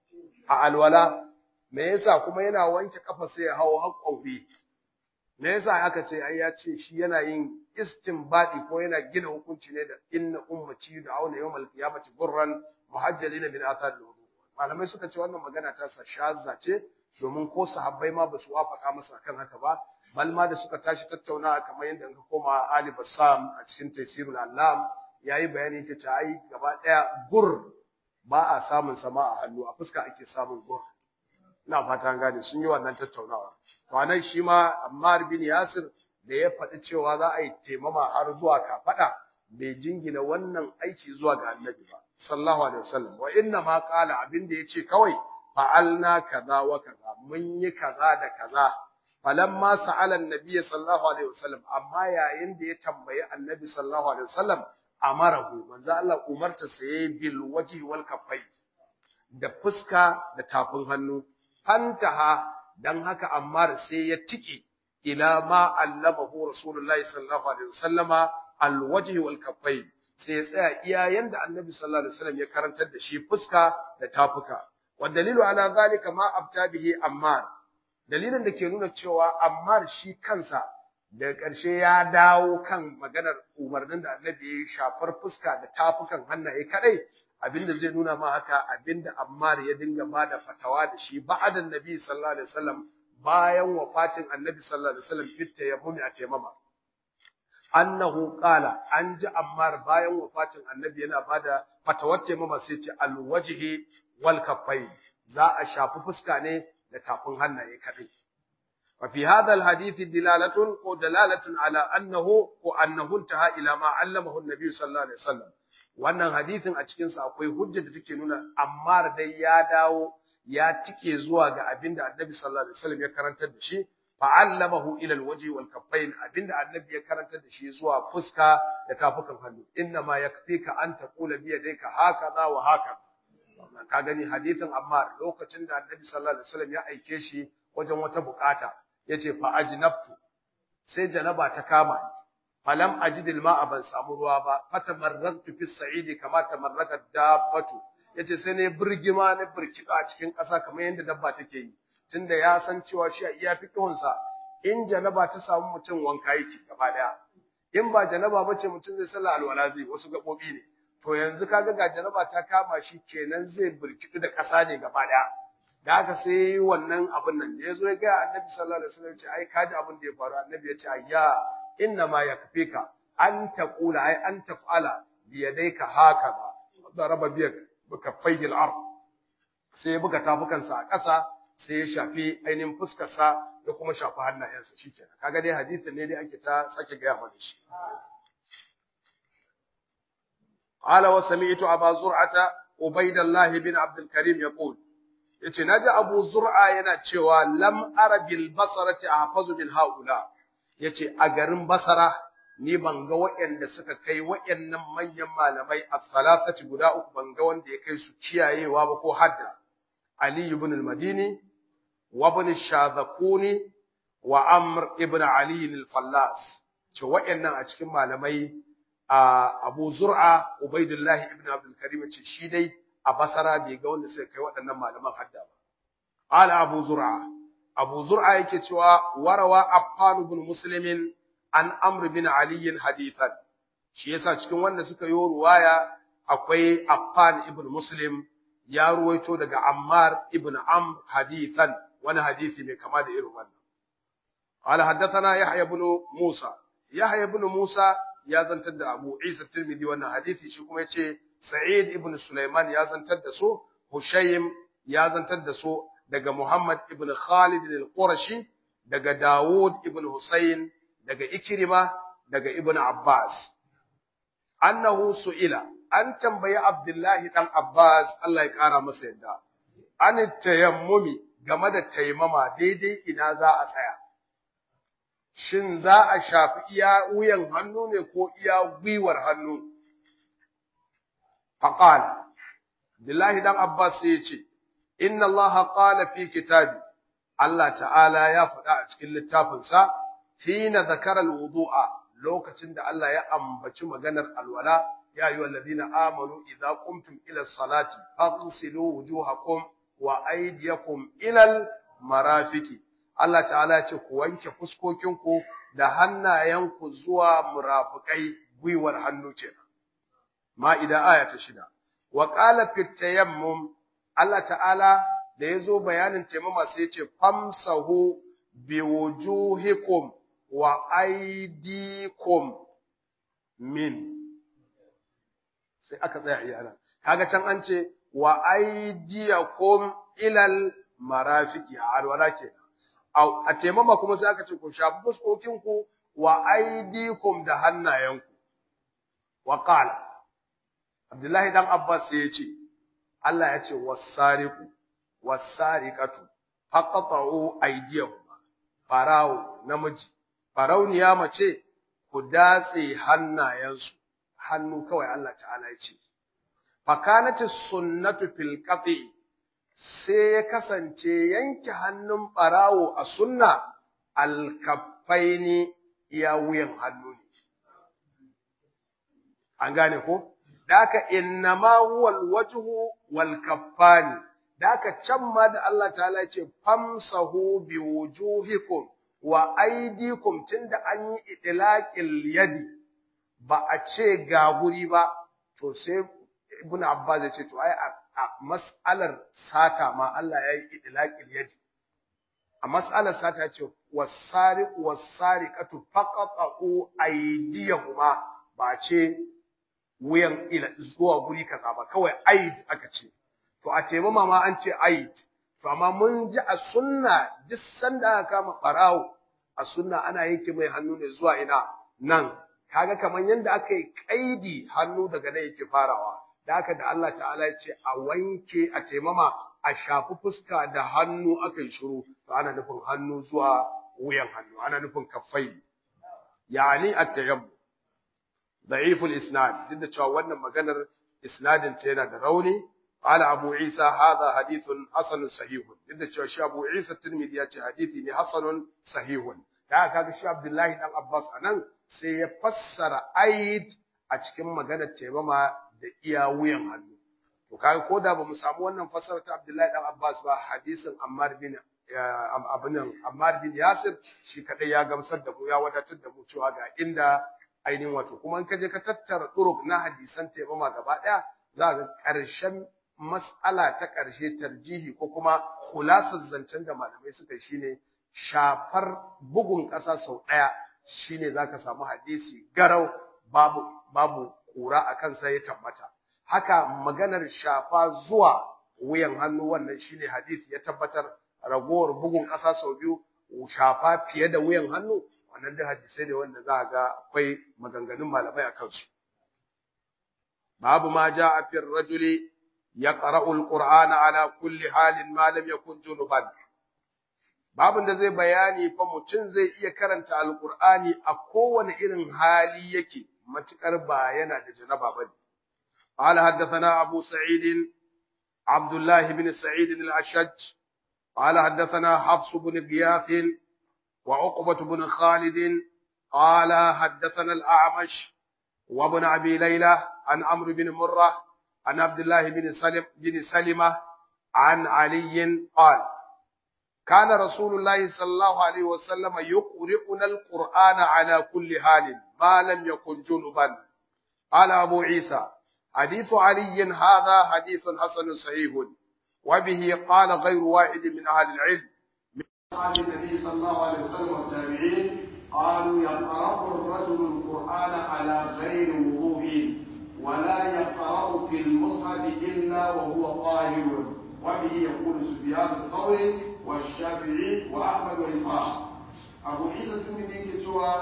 a alwala me yasa kuma yana wanke kafa sai ya hawo haƙƙofi me yasa aka ce ai ya ce shi yana yin istinbadi ko yana gina hukunci ne da inna ummati da auna yawmal qiyamati burran muhajjalina min athar al-wudu malamai suka ce wannan magana ta sa shazza ce domin ko sahabbai ma ba su wafaka masa akan haka ba bal ma da suka tashi tattaunawa kamar yadda ka koma Ali Bassam a cikin Tafsirul Allam yayi bayani ta ta ai gaba daya gur ba a samun sama a hannu a fuska ake samun gur ina fata gane sun yi wannan tattaunawa to anan shi ma Ammar bin Yasir da ya faɗi cewa za a yi taimama har zuwa kafaɗa bai jingina wannan aiki zuwa ga annabi ba sallallahu alaihi wasallam wa inna ma qala abin da yace kawai fa'alna kaza wa kaza mun yi kaza da kaza falamma sa'ala annabi sallallahu alaihi wasallam amma yayin da ya tambayi annabi sallallahu alaihi wasallam amarahu manzo Allah umarta saye bil wajhi wal kaffai da fuska da tafin hannu fantaha dan haka Ammar sai ya tiki ila ma allamahu rasulullahi sallallahu alaihi wasallama al wajhi wal kaffai sai ya tsaya iya yanda annabi sallallahu alaihi wasallam ya karantar da shi fuska da tafuka wa dalilu ala zalika ma abta bihi Ammar dalilin da ke nuna cewa Ammar shi kansa daga ƙarshe ya dawo kan maganar umarnin da annabi ya shafar fuska da tafukan hannaye kadai abinda zai nuna ma haka abinda Ammar ya dinga ba da fatawa da shi ba'adan nabi sallallahu alaihi wasallam bayan wafatin annabi sallallahu alaihi wasallam fitta ya mumi a taimama annahu qala an ji Ammar bayan wafatin annabi yana bada fatawar taimama sai ce alwajhi wal kaffai za a shafi fuska ne da tafin hannaye kadai وفي هذا الحديث دلالة ودلالة على أنه وأنه انتهى إلى ما علمه النبي صلى الله عليه وسلم wannan hadisin a cikin sa akwai hujja da take nuna Ammar dai ya dawo ya tike zuwa ga abinda Annabi sallallahu alaihi wasallam ya karantar da shi fa allamahu ila alwajhi wal kaffain abinda Annabi ya karantar da shi zuwa fuska da tafukan hannu inna ma yakfika an taqula bi yadayka hakaza wa hakaza ka gani hadisin Ammar lokacin da Annabi sallallahu alaihi wasallam ya aike shi wajen wata bukata yace fa ajnabtu sai janaba ta kama ni falam ajidil ma'a ban samu ruwa ba fatamarraktu fi sa'idi kama tamarraka dabbatu yace sai ne birgima na birkida a cikin ƙasa kamar yadda dabba take yi tunda ya san cewa shi a iya fikihun sa in janaba ta samu mutum wanka yake gaba daya in ba janaba bace mutum zai sallah alwala zai wasu gabobi ne to yanzu kaga ga janaba ta kama shi kenan zai birkidu da ƙasa ne gaba daya da haka sai wannan abin nan da yazo ya ga annabi sallallahu alaihi wasallam ce ai kaji abin da ya faru annabi ya ce ayya inna ma yakfika an taqula ai an taf'ala bi yadayka hakaza daraba biyak bikaffayhi al-ard sai ya buga tafukansa a ƙasa sai ya shafi ainihin fuskarsa da kuma shafi hannayensa shikenan kaga dai hadisin ne dai ake ta sake gaya mana shi قال وسمعت أبا زرعة عبيد الله بن عبد الكريم يقول yace naji Abu Zur'a yana cewa lam ara bil basarati ahfazu min haula yace a garin Basara ni ban ga waɗanda suka kai waɗannan manyan malamai as-salasati guda uku ban ga wanda ya kai su kiyayewa ba ko hadda Ali ibn al-Madini wa ibn Shadhakuni wa Amr ibn Ali al-Fallas ce waɗannan a cikin malamai Abu Zur'a Ubaidullah ibn Abdul Karim ce shi dai a basara bai ga wanda suka kai waɗannan malaman hadda ba. Ala Abu Zur'a, Abu Zur'a yake cewa warawa Affan ibn Muslimin an Amr bin Ali hadithan. Shi yasa cikin wanda suka yi ruwaya akwai Affan ibn Muslim ya ruwaito daga Ammar ibn Amr hadithan wani hadisi mai kama da irin wannan. Ala haddathana Yahya ibn Musa. Yahya ibn Musa ya zantar da Abu Isa Tirmidhi wannan hadisi shi kuma yace Sa'id ibn Sulaiman ya zantar da su, Hushaym ya zantar da su daga Muhammad ibn Khalid al-Qurashi, daga Dawud ibn Husayn, daga Ikrima, daga Ibn Abbas. Annahu su'ila, an tambayi Abdullahi dan Abbas Allah ya kara masa yadda. An tayammumi game da taimama daidai ina za a tsaya. Shin za a shafi iya wuyan hannu ne ko iya gwiwar hannu? فقال بالله دان عباس yace inna Allah qala fi kitabi Allah ta'ala ya faɗa a cikin littafin sa hina zakara alwudu'a lokacin da Allah ya ambaci maganar alwala ya ayyuhal ladina amanu idza qumtum ila salati faghsilu wujuhakum wa aydiyakum ila marafiqi Allah ta'ala ya ce ku wanke fuskokinku da hannayenku zuwa murafikai gwiwar hannu kenan ma'ida aya ta shida wa qala fi tayammum Allah ta'ala da ya zo bayanin taimama sai ce famsahu bi wujuhikum wa aidikum min sai aka tsaya iya nan kaga can an ce wa aidiyakum ilal marafiki a alwala ke a taimama kuma sai aka ce ku shafi fuskokin ku wa aidikum da hannayenku wa qala Abdullahi dan Abbas sai ya ce Allah ya ce wasariqu wasariqatu faqata'u aydiyahuma farawo namiji farauniya mace ku datse hannayensu hannu kawai Allah ta'ala ya ce fakanati sunnatu fil qati sai ya kasance yanke hannun barawo a sunna alkaffaini iya wuyan hannu ne an gane ko daka innama huwa alwajhu wal kaffani daka can ma da Allah ta'ala ce famsahu bi wujuhikum wa aydikum tunda an yi idlaqil yadi ba a ce ga guri ba to sai ibnu abbas ya ce to ai a mas'alar sata ma Allah ya yi idlaqil yadi a mas'alar sata ya ce was-sariq was-sariqatu faqatu aydiyahuma ba ce wuyan ila zuwa guri kaza ba kawai aid aka ce to a tebe ma an ce aid to amma mun ji a sunna duk sanda aka kama barawo a sunna ana yanke mai hannu ne zuwa ina nan kaga kaman yanda aka yi kaidi hannu daga nan yake farawa da haka da Allah ta'ala ya ce a wanke a taimama a shafi fuska da hannu aka yi shiru to ana nufin hannu zuwa wuyan hannu ana nufin kaffai yani at-tayammum ضعيف الاسناد duk da cewa wannan maganar isnadin ta yana da rauni qala abu isa hadha hadithun hasan sahih duk da cewa shi abu isa tirmidhi ya ce hadisi ne hasanun sahihun da kaga shi abdullahi dan abbas anan sai ya fassara aid a cikin maganar taimama da iya wuyan hannu to kaga ko da bamu samu wannan fassara ta abdullahi dan abbas ba hadisin ammar bin abinan ammar bin yasir shi kadai ya gamsar da mu ya wadatar da mu cewa ga inda ainihin wato kuma in ka je ka tattara turuk na hadisan taimama gaba ɗaya za ga ƙarshen mas'ala ta ƙarshe tarjihi ko kuma kulasar zancen da malamai suka yi shine shafar bugun ƙasa sau ɗaya shine za ka samu hadisi garau babu babu kura a kansa ya tabbata haka maganar shafa zuwa wuyan hannu wannan shine hadisi ya tabbatar ragowar bugun ƙasa sau biyu shafa fiye da wuyan hannu wannan da hadisai ne wanda za a ga akwai maganganun malamai a kansu babu ma ja a fir rajuli ya qara'u alqur'ana ala kulli halin ma lam yakun junuban babun da zai bayani fa mutum zai iya karanta alqur'ani a kowane irin hali yake matukar ba yana da janaba bane قال حدثنا أبو سعيد عبد الله بن سعيد الأشج قال حدثنا حفص بن غياث وعقبة بن خالد قال حدثنا الأعمش وابن أبي ليلى عن عمرو بن مرة عن عبد الله بن سلم بن سلمة عن علي قال كان رسول الله صلى الله عليه وسلم يقرئنا القرآن على كل حال ما لم يكن جنبا قال أبو عيسى حديث علي هذا حديث حسن صحيح وبه قال غير واحد من أهل العلم أصحاب النبي صلى الله عليه وسلم والتابعين قالوا يقرأ الرجل القرآن على غير وضوء ولا يقرأ في المصحف إلا وهو طاهر وبه يقول سفيان الثوري والشافعي وأحمد وإسحاق أبو عيسى الترمذي كتوى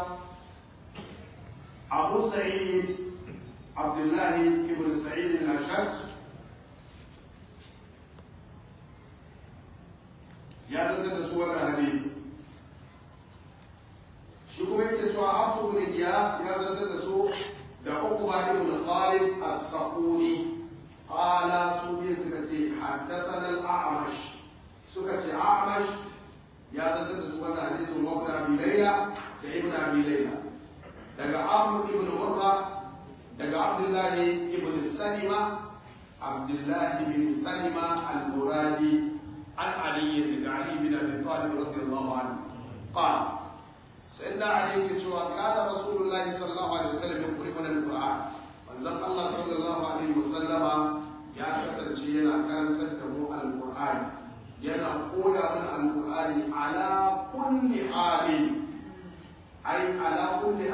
أبو سعيد عبد الله بن سعيد الأشج ya zantar da su wannan hadisi shi kuma yake cewa afu ibn Iyad ya zantar da su da Uqba ibn Khalid as-Saquni qala su bi suka ce haddathana al-A'mash suka ce A'mash ya zantar da su wannan hadisin wa ibn Abi Layla da ibn Abi Layla daga Amr ibn Murra daga Abdullah ibn Salima Abdullah ibn Salima al-Muradi عن علي بن علي بن ابي طالب رضي الله عنه قال سيدنا علي كتوى كان رسول الله صلى الله عليه وسلم يقرئنا القران manzon Allah sallallahu alaihi wasallama ya kasance yana karantar da mu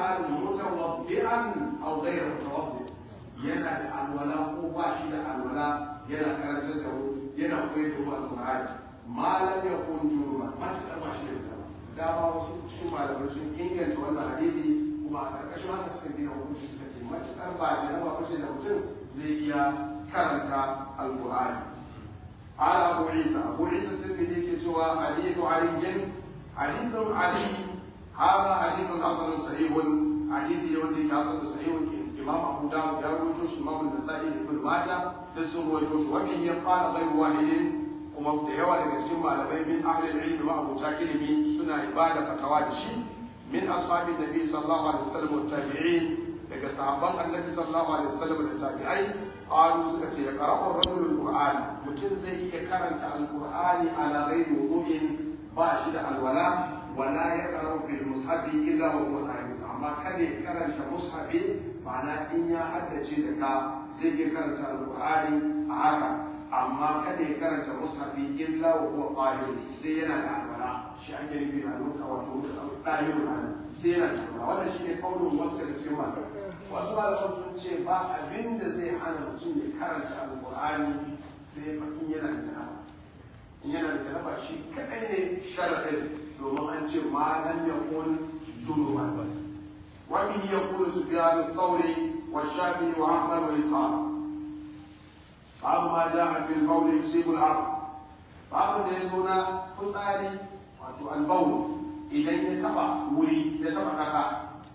halin mutawaddi'an aw ghayra mutawaddi yana da alwala ko ba shi da alwala yana karantar da mu yana koyar da mu alqur'ani malam ya kun juruba matakar ba shi da zama dama wasu cikin malamai sun inganta wannan hadisi kuma a ƙarƙashin haka suka gina hukunci suka ce matakar ba jaraba ba ce da mutum zai iya karanta alqur'ani قال أبو عيسى أبو عيسى الترمذي كتوى حديث علي حديث علي هذا حديث حسن صحيح حديث يولي حسن صحيح إمام أبو داود يروي إمام النسائي بن ماجه لسه رويتوش وبه قال غير واحد kuma da yawa daga cikin malamai min ahlil ilmi ma abuta ilimi suna ibada fatawa da shi min ashabin nabi sallallahu alaihi wasallam wa tabi'in daga sahabban annabi sallallahu alaihi wasallam da tabi'ai qalu suka ce ya qara'u ar-rajulu al-qur'an mutum zai iya karanta al-qur'ani ala ghairi wudu'in ba shi da alwala wala ya qara'u fil mushafi illa wa huwa sahih amma kada ya karanta mushafi ma'ana in ya haddace da ka zai iya karanta al-qur'ani a haka amma kada ya karanta mushafi illa wa huwa qahir sai yana da alwala shi ake nufi da alwala wato dahiru ana sai yana da alwala wannan shine kaulin wasu daga cikin malamai wasu malaman sun ce ba abin da zai hana mutum ya karanta alqur'ani sai fa in yana da janaba in yana da janaba shi kadai ne sharadin domin an ce ma lam yakun junuban wa bihi yaqulu sufyan ath-thawri wa shafi'i wa ahmad wa ishaq babu ma ja'a fil bawl yusibu al-ard babu da yazo na fitsari wato al-bawl idan ya taba wuri ya taba kasa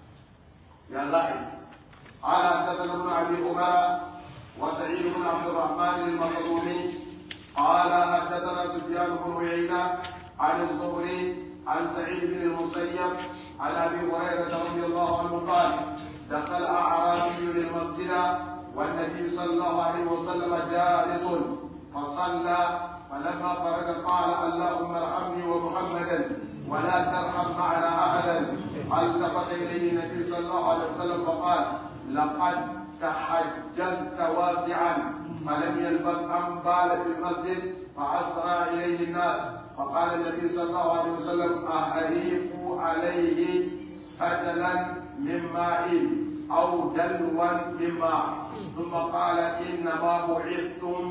ya za a yi قال حدثنا ابن ابي عمر وسعيد بن عبد الرحمن المخزومي قال حدثنا سفيان بن عيينه عن الزهري عن سعيد بن المسيب عن ابي هريره رضي الله عنه قال دخل اعرابي المسجد والنبي صلى الله عليه وسلم جالس فصلى فلما فرغ قال اللهم ارحمني ومحمدا ولا ترحم معنا احدا التفت اليه النبي صلى الله عليه وسلم فقال لقد تحجزت واسعا فلم يلبث ان بال في المسجد فاسرى اليه الناس فقال النبي صلى الله عليه وسلم اهريقوا عليه سجلا من ماء او دلوا من ماء ثم قال انما بعثتم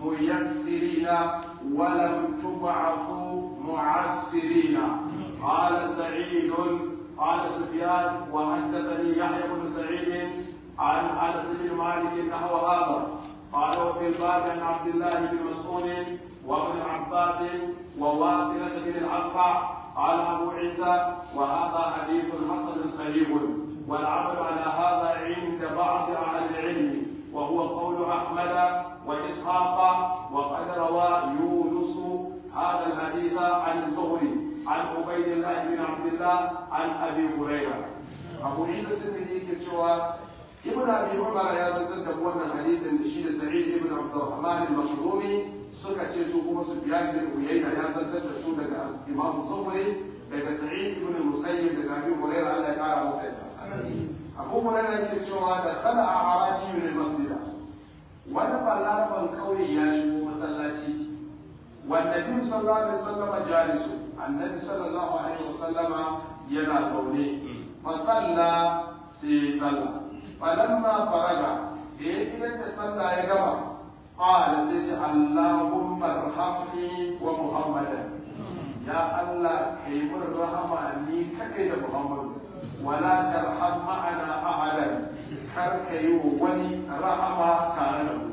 ميسرين ولم تبعثوا معسرين قال سعيد قال سفيان وحدثني يحيى بن سعيد عن انس بن مالك نحو هذا قال وفي الباب عن عبد الله بن مسعود وابن عباس وواقلة بن الأصفع قال أبو عيسى وهذا حديث حسن صحيح والعمل على هذا عند بعض أهل العلم وهو قول أحمد وإسحاق وقد روى يونس هذا الحديث عن الزهري عن عبيد الله بن عبد الله عن أبي هريرة أبو عيسى الترمذي كتشوى ابن أبي عمر يا زلزل wannan hadisin da shi da Sa'id ibn Abdurrahman al-Makhdumi suka ce su kuma Sufyan bin Uyayna ya zantar da su daga Imam Zuhri daga Sa'id ibn Musayyib daga Abi Hurairah Allah ya kara masa yadda Abu Hurairah yake cewa da kala a arabi ne masjida wani balaraban kauye ya shigo masallaci wanda bin sallallahu alaihi wasallama jalisu annabi sallallahu alaihi wasallama yana zaune fa salla sai salla falamma faraga da ya idan da sallah ya gama qala sai ce allahumma arhamni wa muhammadan ya allah kai mun rahama ni kai da muhammadu wala tarham ma'ana ahadan kar ka yi wa wani rahama tare da mu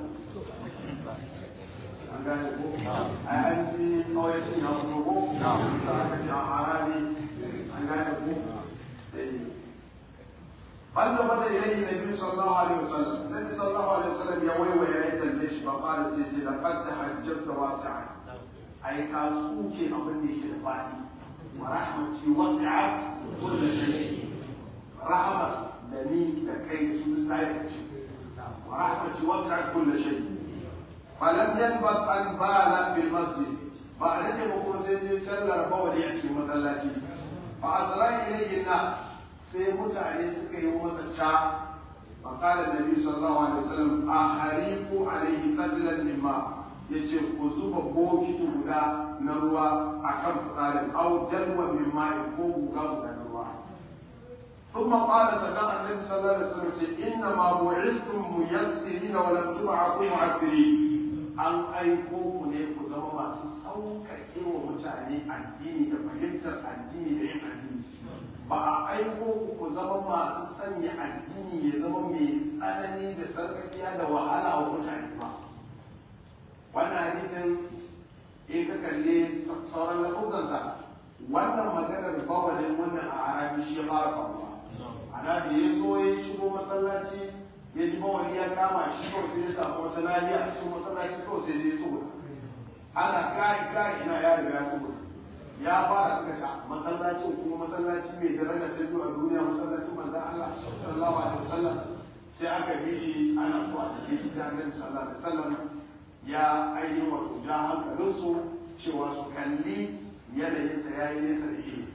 an gane ko a an ji kawai ya fito ko sa aka ce a arabi an gane ko an tabbata ilayhi nabi sallallahu alaihi wasallam nabi sallallahu alaihi wasallam ya waiwaya ya kalle shi ba qala sai ce laqad tahajjasta wasi'an ai ka tsuke abin da yake da fadi wa rahmati wasi'at kullu shay'in rahama da ni da kai da su ta yi ce wa rahmati wasi'at kullu shay falam yanbaq an bala bil masjid ba a rage ba kuma sai je tallar bawali a cikin masallaci fa asra ilayhi nas sai mutane suka yi masa ca fa qala nabi sallallahu alaihi wasallam ahariqu alayhi sajlan min ma yace ku zuba bokiti guda na ruwa akan fitsarin au dalwa min ma'in ko guga guda na ruwa ثم قال سنة النبي صلى الله عليه وسلم إنما بعثتم ميسرين ولم تبعثوا معسرين an aiko ku ne ku zama masu sauƙaƙe wa mutane addini da fahimtar addini da yin addini ba a aiko ku ku zama masu sanya addini ya zama mai tsanani da sarƙaƙiya da wahala wa mutane ba wannan hadisin in ka kalle sauran lafuzansa wannan maganar bawalin wannan a arabi shi ya fara faruwa ana da ya zo ya shigo masallaci ya ji bawali ya kama shi kawai sai ya samu wata nahiya a cikin masallaci kawai sai ya tsoro ana gari gari ina ya riga ya tsoro ya fara suka ci masallacin kuma masallaci mai daraja ta biyu a duniya masallacin manzon Allah sallallahu alaihi wasallam sai aka bi shi ana so a take shi sai annabi sallallahu alaihi wasallam ya ainihin wato ja hankalinsu cewa su kalli yanayinsa ya yi nesa da ilimi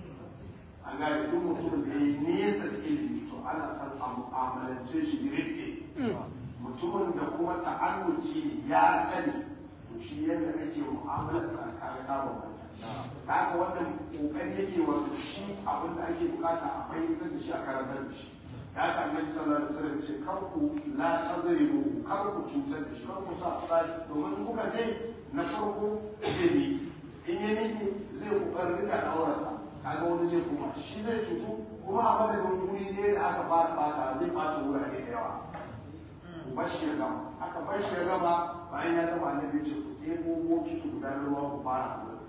an gane duk mutumin da ya yi nesa da ilimi to ana son a mu'amalance shi rike mutumin da kuma ta'annuci ya sani to shi yadda ake mu'amalar sa kaga ta bambanta haka wannan kokari yake wato shi abin da ake bukata a fahimtar da shi a karantar da shi ya ka annabi sallallahu alaihi wasallam ce kar ku la tazribu kar ku cutar da shi kar ku sa tsari domin in kuka je na farko zai bi in ya miki zai kokarin rika daurarsa kaga wani zai kuma shi zai cutu kuma a madadin wuri ne da aka fara bata zai bata wurare da yawa ku bar shi ya gama aka bar shi ya gama bayan ya gama annabi ce ku ɗebo bokiti guda na ruwa ku fara wurin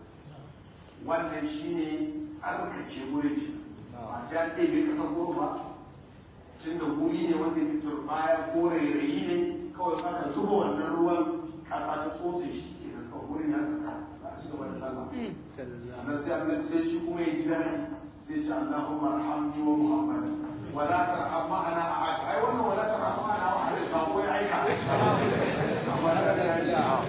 wannan shine tsarkake wurin ki ba sai an ɗebe ƙasar goro ba tun da wuri ne wanda ke turbaya ko rairayi ne kawai aka zuba wannan ruwan ƙasa ta tsotse shi kenan kawai wurin ya tsaka ba a ci gaba da sallah sannan sai annabi sai shi kuma ya ji daɗi sai ce Allahumma arhamni wa Muhammad wala tarham ma'ana ahad ai wannan wala tarham ma'ana ahad sako ya aika amma da ya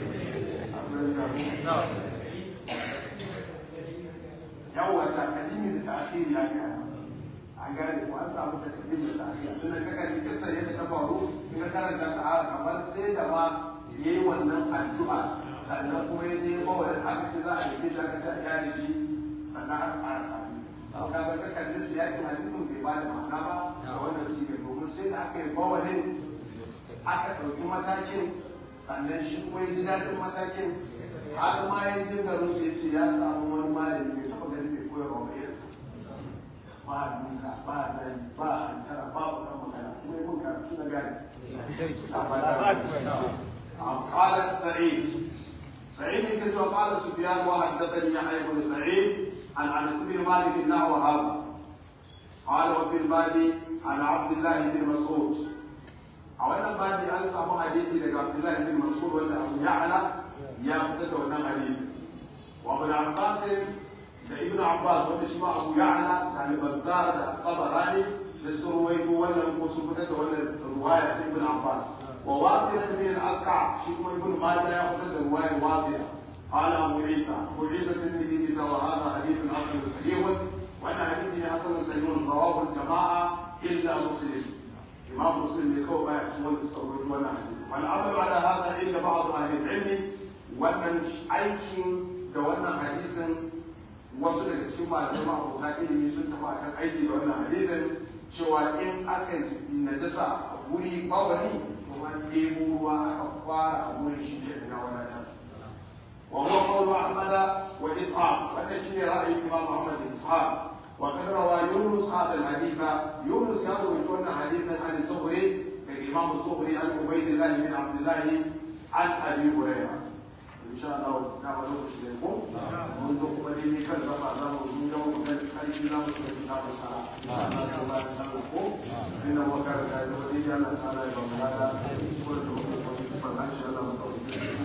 yawa takalimi da ta'khiri ya ga an gane ko an samu takalimi da ta'khiri sun ka kalli kissa yadda ta faru in ka karanta ta haka kamar sai da ma yayi wannan addu'a sannan kuma ya je ba wani aka ce za a yi shi aka ce a gyara shi sannan aka fara sami ka ga ka kalli siyakin hadisin bai ba da ma'ana ba da wannan siga domin sai da aka yi bawalin aka ɗauki matakin sannan shi kuma ya ji daɗin matakin har ma ya je garin su ya ce ya samu wani malami bai taɓa gani bai koyar wa irinsa ba duka ba zai ba hantara ba bukan magana kuma yi mun karatu na gani قالت سعيد سعيد كنت قال سفيان وحدثني يحيى بن سعيد عن انس بن مالك نحو هذا قال وفي الباب عن عبد الله بن مسعود a wannan babi an samu hadisi daga Abdullahi bin Mas'ud wanda Abu Ya'la ya fitar da wannan hadisi wa Ibn Abbas da Ibn Abbas wanda shi ma Abu Ya'la da Al-Bazzar da Tabarani da sun ruwaito wannan ko sun fitar da wannan ruwaya ta Ibn Abbas wa Wasila bin al-Asqa shi kuma Ibn Majah ya fitar da ruwayar Wasila قال أبو عيسى أبو عيسى الترمذي وهذا حديث حسن صحيح وأن حديث حسن صحيح رواه الجماعة إلا مسلم إمام مسلم يكون ما يحسبون استخرج ولا حديث والعمل على هذا عند بعض أهل العلم وأن أيكين دوانا حديثا wasu daga cikin malamai ma'abota ilimi sun tafi akan aiki da wannan hadisin cewa in aka najasa a wuri bawani kuma ɗebo ruwa aka fara a wurin shi ke na wadatar wa huwa qawlu ahmad wa ishaq wannan shine ra'ayin imam ahmad da ishaq وقد روى يونس هذا الحديث يونس يروي عن حديثا عن الزهري الامام الزهري عن عبيد الله بن عبد الله عن ابي هريره ان شاء الله نعم نوقش لكم منذ قبل كان رفع الله من يوم كان خارج الله من كتاب الصلاه الله يسلمكم انه وكان سيد ولي الله تعالى يبارك هذا كل ان شاء الله